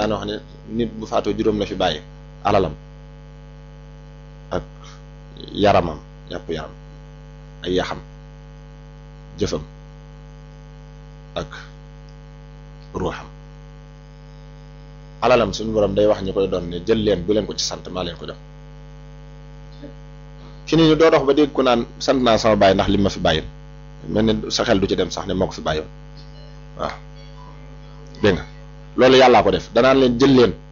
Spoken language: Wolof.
daan wax ne nit bu faatoo juróom la fi bàyyi alalam ak yaramam yàpp yaram ay yaxam jëfam ak ruuxam alalam suñu borom day wax ñu koy doon ne jël leen bu leen ko ci sant maa leen ko jox fi ni ñu doo dox ba dégg ku naan sant naa sama bàyyi ndax li ma fi bàyyil mel ne sa xel du ci dem sax ne moo ko fi bàyyoon waaw dégg nga loolu yàllaa ko def danaan leen jël leen